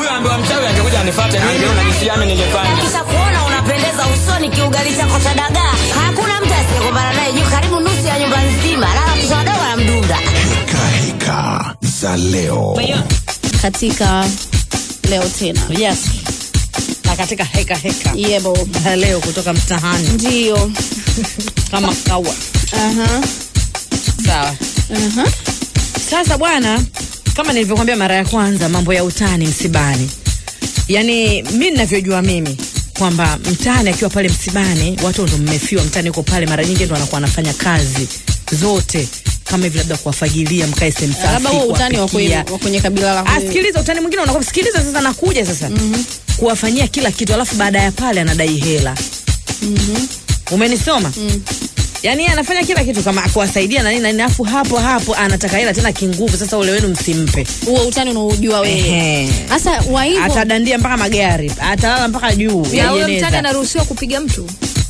ambiwa mchawi angekuja anifuate mimi na kisiame ningefanya. Kisha kuona unapendeza usoni kiugali chako cha dagaa, hakuna mtu asiyekumbana naye juu karibu nusu ya nyumba nzima, lala mtoto wadogo na mdunda. Heka heka za leo. katika leo tena Yes. Na katika heka heka yebo za leo kutoka mtahani ndio kama kawa. Aha, Sawa. aha. Sasa bwana, kama nilivyokuambia mara ya kwanza, mambo ya utani msibani, yaani mi ninavyojua mimi kwamba mtani akiwa pale msibani, watu ndo mmefiwa, mtani uko pale, mara nyingi ndo anakuwa anafanya kazi zote kama hivi, labda kuwafagilia, mkae sehemu safi, labda huo utani wa kwenye- kuwapikia. wa kwenye kabila la Ah, sikiliza, utani mwingine unakuwa sikiliza, sasa nakuja sasa kuwafanyia kila kitu, alafu baada ya pale anadai hela. Umenisoma? Yaani yeye anafanya kila kitu kama kuwasaidia na nini na nini, alafu hapo hapo anataka hela tena kinguvu. Sasa ule wenu msimpe. huo utani unaojua wewe Ehe. sasa wa hivyo Atadandia mpaka magari, atalala mpaka juu ya na huyo jeneza. mtani anaruhusiwa kupiga mtu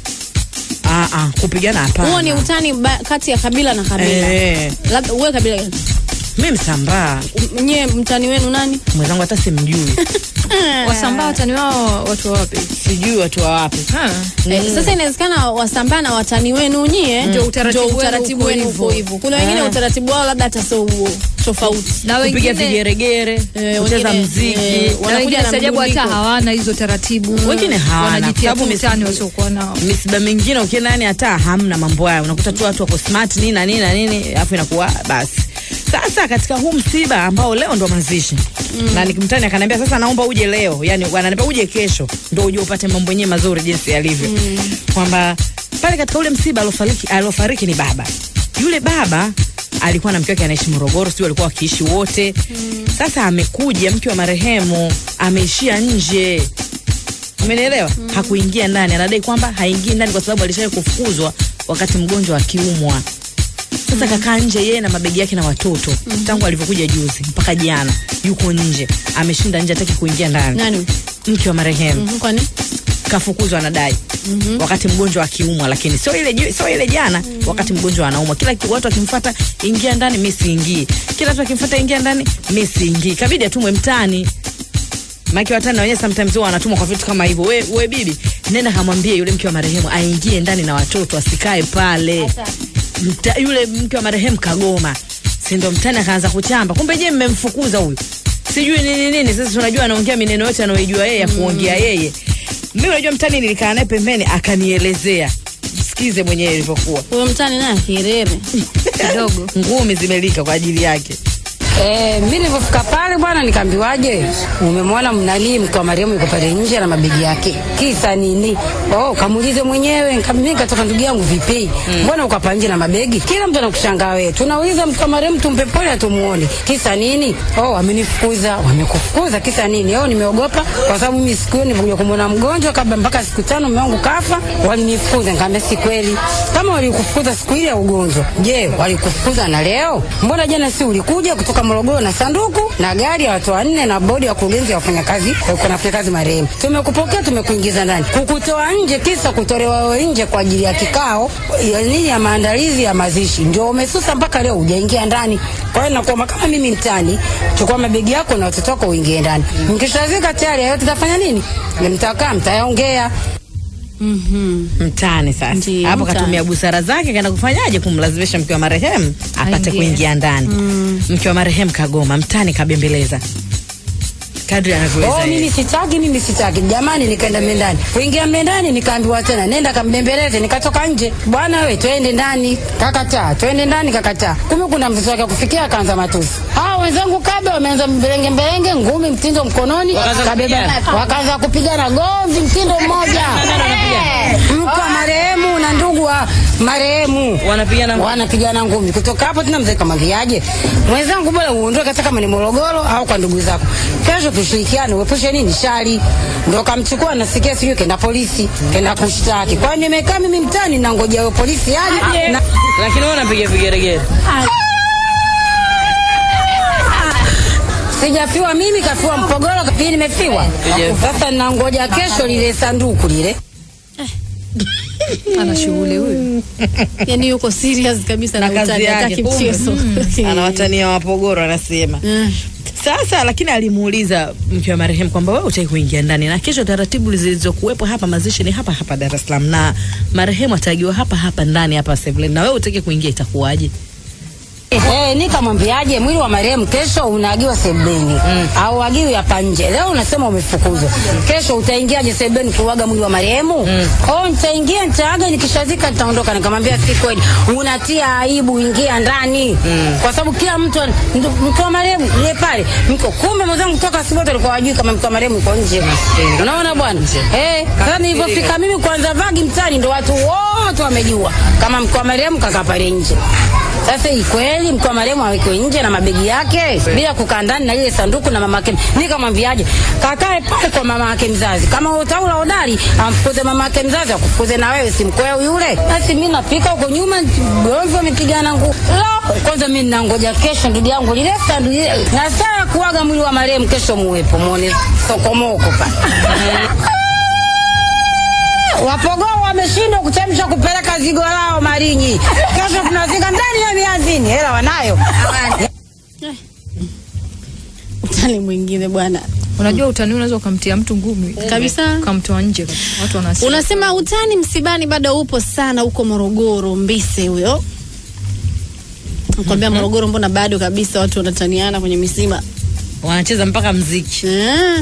Ah, ah, kupigana hapana. huo ni utani ba, kati ya kabila na kabila Eh. labda wewe kabila gani Mimi Msambaa, nyie mtani wenu nani mwenzangu hata simjui. wasambaa watani wao watu wa wapi Sijui watu wa wapi. Ha. Eh, sasa inawezekana wasambaa na watani wenu nyie Ndio utaratibu ndio wenu utaratibu uko wenu hivyo. uko hivyo kuna wengine Ah. utaratibu wao labda hata sio huo tofauti na Kupiga wengine vigeregere, Eh, kucheza wengine, mziki. eh, na wanakuja wengine na sajabu hata mdundiko. hawana hizo taratibu Wengine hawana, wanajitia kwa tu sababu utani misi- wasiokuwa nao misiba mingine ukienda yani hata hamna mambo hayo, unakuta tu watu wako smart nini na nini na nini, alafu inakuwa basi. Sasa katika huu msiba ambao leo ndo mazishi mm. na nikimtani akaniambia sasa, naomba uje leo, yani wananiambia uje kesho ndo uje upate mambo yenyewe mazuri jinsi yalivyo mm. kwamba pale katika ule msiba alofariki, alofariki ni baba. Yule baba alikuwa na mke wake anaishi Morogoro, sio walikuwa wakiishi wote mm. Sasa amekuja mke wa marehemu ameishia nje umenielewa mm. hakuingia ndani anadai kwamba haingii ndani kwa sababu alishawahi kufukuzwa wakati mgonjwa akiumwa sasa mm. kakaa nje yeye na mabegi yake na watoto mm. tangu alivyokuja juzi mpaka jana yuko nje ameshinda nje hataki kuingia ndani nani mke wa marehemu Mhm, kwani kafukuzwa anadai mm-hmm. wakati mgonjwa akiumwa lakini sio ile ju- sio ile jana mm-hmm. wakati mgonjwa anaumwa kila ki- watu wakimfuata ingia ndani mi siingii kila watu wakimfuata ingia ndani mi siingii kabidi atumwe mtani maki watani na wenyewe sometimes huwa wanatumwa kwa vitu kama hivyo we, we bibi nenda kamwambie yule mke wa marehemu aingie ndani na watoto asikae pale Mta, yule mke wa marehemu kagoma si ndo mtani akaanza kuchamba kumbe je mmemfukuza huyu sijui nini nini sasa tunajua anaongea mineno yote anayoijua yeye ya kuongea yeye mimi unajua mtani nilikaa naye pembeni akanielezea sikize mwenyewe ilivyokuwa huyo mtani naye kirere kidogo ngumi zimelika kwa ajili yake Eh, mimi nilipofika pale bwana nikaambiwaje? Umemwona mnani mke wa Mariamu yuko pale nje na mabegi yake. Kisa nini? Oh, kamuulize mwenyewe. Nikamwambia nikatoka ndugu yangu vipi? Mbona uko hapa nje na mabegi? Kila mtu anakushangaa wewe. Tunauliza mke wa Mariamu tumpe pole atumuone. Kisa nini? Oh, amenifukuza. Wamekufukuza kisa nini? Oh, nimeogopa kwa sababu mimi siku hiyo nilikuja kumwona mgonjwa kabla mpaka siku tano mume wangu kafa, walinifukuza. Nikamwambia si kweli. Kama walikufukuza siku ile ya ugonjwa, je, walikufukuza na leo? Mbona jana si ulikuja kutoka Morogoro na sanduku na gari ya watu wanne na bodi ya kurugenzi ya wafanyakazi walikuwa nafanya kazi marehemu. Tumekupokea, tumekuingiza ndani, kukutoa nje kisa kutolewa wewe nje kwa ajili ya kikao ya nini ya maandalizi ya mazishi, ndio umesusa mpaka leo hujaingia ndani. Kwa hiyo nakuomba kama mimi mtani, chukua mabegi yako na watoto wako uingie ndani. Mkishazika tayari, hayo tutafanya nini? Mtakaa mtayaongea. mtani sasa Ndiyo, hapo mtani. katumia busara zake kaenda kufanyaje kumlazimisha mke wa marehemu apate Aingie. kuingia ndani mke wa marehemu kagoma mtani kabembeleza kadri anavyoweza Oh, yeye. mimi sitaki, mimi sitaki. Jamani, nikaenda mendani. Kuingia mendani nikaambiwa tena nenda kambembeleze, nikatoka nje. Bwana we, twende ndani. Kakataa, twende ndani kakataa. Kumbe kuna mtoto wake kufikia akaanza matusi. Hao wenzangu kabe wameanza mbelenge mbelenge, ngumi mtindo mkononi, Wakaanza kabeba kupigana. wakaanza kupigana gomvi mtindo mmoja. Mko wa marehemu na ndugu wa marehemu wanapigana wanapigana ngumi. Kutoka hapo tena mzee kamwambiaje, mwenzangu, bora uondoke hata kama ni Morogoro au kwa ndugu zako, kesho tushirikiane, uepushe nini shari. Ndo kamchukua, nasikia sijui kenda polisi, kenda kushtaki. Kwa hiyo nimekaa mimi mtaani na ngoja huyo polisi aje na lakini wewe unapiga vigeregere sijafiwa mimi, kafiwa Mpogoro, pili nimefiwa. Sasa nangoja kesho lile sanduku lile ana shughuli huyu yani yuko serious kabisa na na kazi utani hataki yake mchezo anawatania wapogoro anasema Mm. Sasa lakini alimuuliza mke wa marehemu kwamba wewe utaki kuingia ndani, na kesho taratibu zilizokuwepo hapa mazishi ni hapa hapa Dar es Salaam, na marehemu ataagiwa hapa hapa ndani hapa Sebleni, na wewe utaki kuingia, itakuwaje? Eh, nikamwambiaje mwili wa marehemu kesho unaagiwa sebeni mm. au agiwi hapa nje. Leo unasema umefukuzwa, kesho utaingiaje sebeni kuaga mwili wa marehemu? Mm. Oh, nitaingia nitaaga, nikishazika nitaondoka. Nikamwambia si kweli, unatia aibu, ingia ndani mm. kwa sababu kila mtu ndio mke wa marehemu yeye pale mko, kumbe mwenzangu toka asubuhi alikuwa hajui kama mke wa marehemu yuko nje. Unaona bwana eh, sasa nilipofika mimi kwanza vagi mtani, ndo watu wote wamejua kama mke wa marehemu kakaa pale nje. Sasa hii kweli mke wa marehemu awekwe nje na mabegi yake bila kukaa ndani na lile sanduku na mama yake. Nikamwambiaje, kakae pale kwa mama yake mzazi. Kama utaula hodari, amfukuze mama yake mzazi, akufukuze na wewe, si mkweo yule. Basi mimi napika huko nyuma, gomvi wamepigana nguo. Lo, kwanza mimi ninangoja kesho, ndugu yangu, lile sanduku lile na saa kuaga mwili wa marehemu kesho, muwepo muone sokomoko pale. Wapogoo wameshindwa kuchemsha kupeleka zigo lao Malinyi. Kesho tunafika ndani ya mianzini, hela wanayo. Utani mwingine bwana. Unajua utani unaweza ukamtia mtu ngumi Kabisa. ukamtoa nje kabisa. Watu wanasema Unasema utani msibani bado upo sana huko Morogoro, Mbise huyo. Nakwambia Morogoro, mbona bado kabisa watu wanataniana kwenye misiba Wanacheza mpaka mziki eh?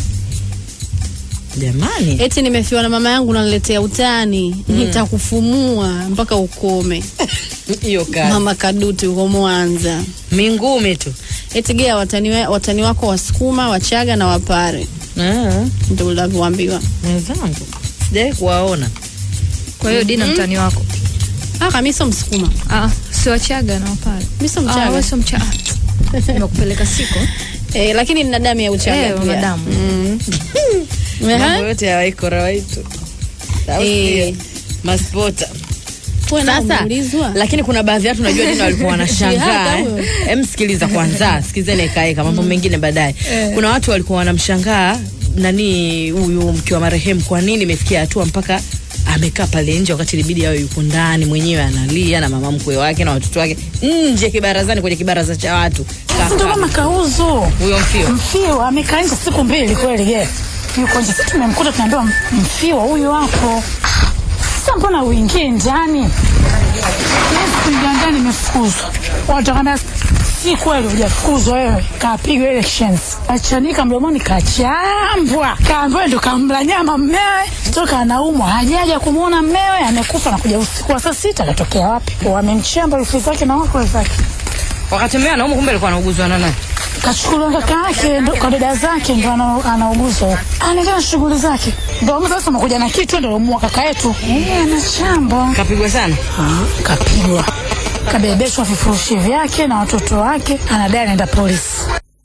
jamani. Eti nimefiwa na mama yangu naniletea utani, nitakufumua mpaka ukome. Hiyo kazi Mama Kaduti huko Mwanza. mingumi tu. Eti gea watani, wa- watani wako Wasukuma, Wachaga na Wapare, Ah, ndio unavyoambiwa. mwenzangu sijawahi kuwaona. kwa hiyo Dina mtani wako. Ah, kama sio Msukuma, Ah, si Wachaga na Wapare. mimi sio Ah, Mchaga. wewe sio Mchaga. Nimekupeleka siko. Eh, lakini nina damu ya Uchaga Eh, pia. una damu. Mm. Mambo Ehe. yote ya waikora waitu. Au Eh. sio? Maspota. Wewe na Sasa umeulizwa? lakini kuna baadhi ya watu najua Dina walikuwa wanashangaa. Shihada eh. huyo. Em, sikiliza kwanza, sikizeni ikaeka mambo mengine baadaye. Kuna watu walikuwa wanamshangaa nani huyu mke wa marehemu, kwa nini imefikia hatua mpaka amekaa pale nje wakati ilibidi awe yuko ndani mwenyewe analia na mama mkwe wake na watoto wake nje kibarazani, kwenye kibaraza cha watu Ndio Kaka, kama kauzu huyo mfio mfiwa amekaa nje siku mbili kweli je yuko nje sisi tumemkuta tunaambiwa mfiwa huyo hapo sasa mbona uingie ndani kuingia ndani imefukuzwa watakwambia si kweli hujafukuzwa wewe kapigwa elections achanika mdomoni kachambwa kaambiwa ndo kamla nyama mmewe toka anaumwa hajaja kumwona mmewe amekufa na kuja usiku wa saa sita katokea wapi wamemchamba rufu zake na wakwe zake wakati mmea naumu, kumbe alikuwa anauguzwa na nani? kachukuliwa kaka yake ndo- kwa dada zake ndo ana- anauguzwa huko. anaendelea na shughuli zake ndo sasa amekuja na kitu ndo mua kaka yetu Eh, anachamba Kapigwa sana. Ah, kapigwa kabebeshwa vifurushi vyake na watoto wake anadai anaenda polisi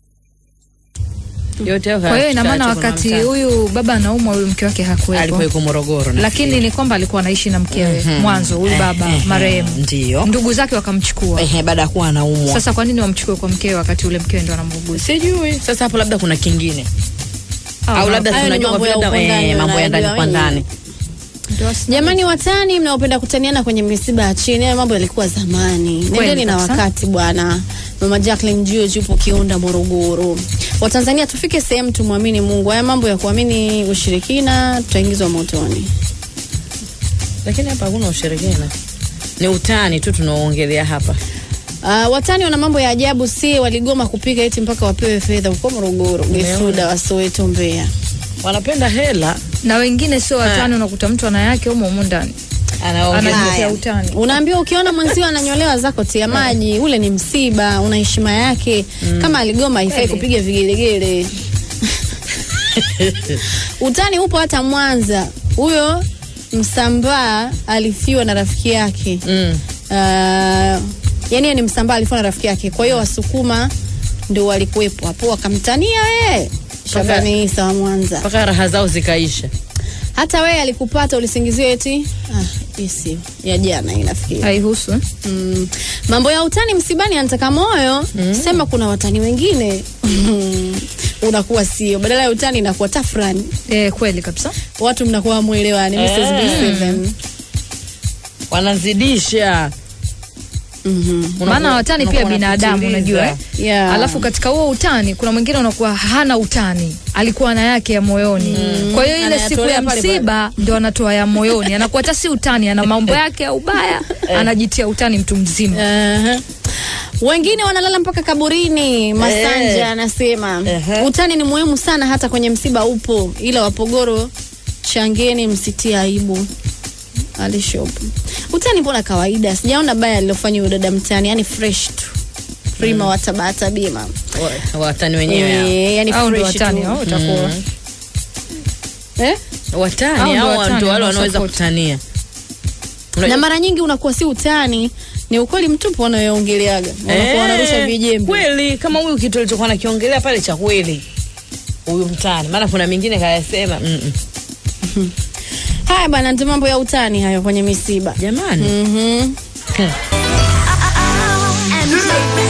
Yote hayo Kwa hiyo ina maana kaachwa kuna wakati mtaa. huyu baba anaumwa huyu mke wake alikuwa hakuwepo. yuko Morogoro na Lakini ni kwamba alikuwa anaishi na mkewe mwanzo huyu baba marehemu. ndio Ndugu zake wakamchukua. ehe, baada ya kuwa anaumwa. Sasa kwa nini wamchukue kwa mkewe wakati ule mkewe ndo anamuuguza? sijui sasa hapo labda kuna kingine Ah, au labda hayo ni tunajua kwa mambo vile ya labda huko ndani, eh, mambo ya ndani kwa wanayajua ndani ndio asi- Jamani watani mnaopenda kutaniana kwenye misiba ya chini, hayo mambo yalikuwa zamani. Nendeni na kabisa. wakati bwana. Mama Jacqueline George yupo Kiunda, Morogoro. Watanzania tufike sehemu tumwamini Mungu. Haya mambo ya kuamini ushirikina tutaingizwa motoni. lakini hapa hakuna ushirikina ni utani tu tunaoongelea hapa Uh, watani wana mambo ya ajabu, si waligoma kupika eti mpaka wapewe fedha huko Morogoro, Gesuda, Wasoweto, Mbeya. wanapenda hela na wengine sio watani, unakuta mtu ana yake humo humo ndani anaongea anajitia utani. Unaambiwa ukiona mwenzio ananyolewa zako tia maji, ule ni msiba, una heshima yake. Kama aligoma haifai kupiga vigelegele. Utani upo hata Mwanza. Huyo Msambaa alifiwa na rafiki yake. mm. Uh, yani ni Msambaa alifiwa na rafiki yake. Kwa hiyo Wasukuma ndio walikuwepo hapo wakamtania wewe. Shabani Isa wa Mwanza. mpaka raha zao zikaisha Hata wewe alikupata ulisingiziwa eti ah, hii sio ya jana inafikiri. Haihusu eh? Mm. Mambo ya utani msibani anataka moyo sema kuna watani wengine unakuwa sio, badala ya utani inakuwa tafrani, Eh, kweli kabisa. watu mnakuwa mwelewani. Mrs. B7 wanazidisha maana watani pia binadamu unajua eh? Yeah. alafu katika huo utani kuna mwingine unakuwa hana utani alikuwa na yake ya moyoni kwa hiyo ile siku Anayatolea ya pale pale. msiba ndio anatoa ya moyoni anakuwa hata si utani ana mambo yake ya ubaya anajitia utani mtu mzima Aha. wengine wanalala mpaka kaburini masanja anasema Ehe. utani ni muhimu sana hata kwenye msiba upo ila wapogoro changeni msitie aibu alishopu utani mbona kawaida sijaona baya alilofanya huyo dada mtani yani fresh tu prima mm. watabata bima Wa- watani wenyewe hao. Eh, yani au ndo fresh watani tu. au utakuwa eh? Hao watani ndo au watani ndio wale wanaweza wanaosupport. kutania na mara nyingi unakuwa si utani ni ukweli mtupu wanayoongeleaga wanakuwa wanarusha vijembe kweli kama huyu kitu alichokuwa nakiongelea pale cha kweli huyu mtani maana kuna mingine kayasema mm -mm. haya bana ndio mambo ya utani hayo kwenye misiba jamani Mhm. MJ